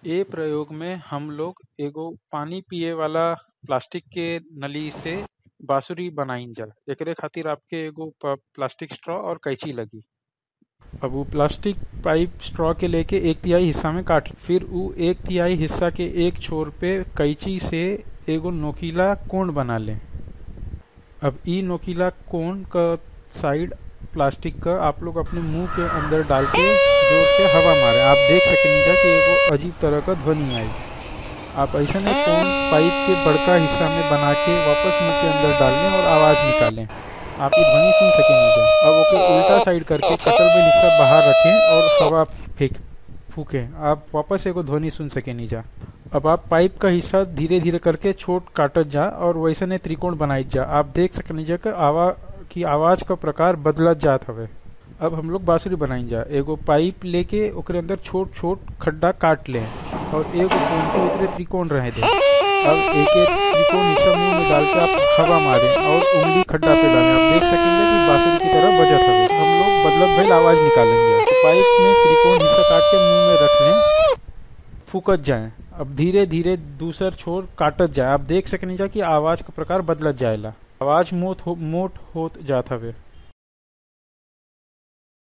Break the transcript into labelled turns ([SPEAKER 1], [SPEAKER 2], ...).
[SPEAKER 1] ए प्रयोग में हम लोग एगो पानी पिए वाला प्लास्टिक के नली से बांसुरी बनाईल जा एकरे खातिर आपके एगो प- प्लास्टिक स्ट्रॉ और कैंची लगी अब उ प्लास्टिक पाइप स्ट्रॉ के लेके एक तिहाई हिस्सा में काट ली। फिर उ एक तिहाई हिस्सा के एक छोर पे कैंची से एगो नोकीला कोण बना ले अब ई नोकीला कोण का साइड प्लास्टिक का आप लोग अपने मुंह के अंदर डाल के जोर से हवा मारे आप देख सकेंगे जा कि एगो अजीब तरह का ध्वनि आई आप ऐसा नहीं कोण पाइप के बड़का हिस्सा में बना के वापस मुंह के अंदर डाल लें और आवाज़ निकालें आप ये ध्वनि सुन सकेंगे जा। अब ओके उल्टा साइड करके कटर में हिस्सा बाहर रखें और हवा फेंक फूकें आप वापस एगो ध्वनि सुन सकेंगे जा अब आप पाइप का हिस्सा धीरे धीरे करके छोट काटत जा और वैसे ने त्रिकोण बनाई जा आप देख सकनी जा कि आवा की आवाज का प्रकार बदलत जात हवे अब हम लोग बांसुरी बनाई जा एगो पाइप लेके ओकरे अंदर छोट छोट खड्डा काट लें और एगो कोण के उतरे त्रिकोण रहे दे अब एक एक त्रिकोण हिस्सा मुंह में डाल के आप हवा मारें और उंगली खड्डा पे डालें आप देख सकेंगे कि बांसुरी की तरह बजत हवे हम लोग बदलत भइल आवाज निकालेंगे तो पाइप में त्रिकोण हिस्सा काट के मुंह में रख लें फूकत जाए अब धीरे धीरे दूसर छोर काटत जाए आप देख सकनी जा कि आवाज का प्रकार बदलत जाएला आवाज मोट हो मोट होत जात हवे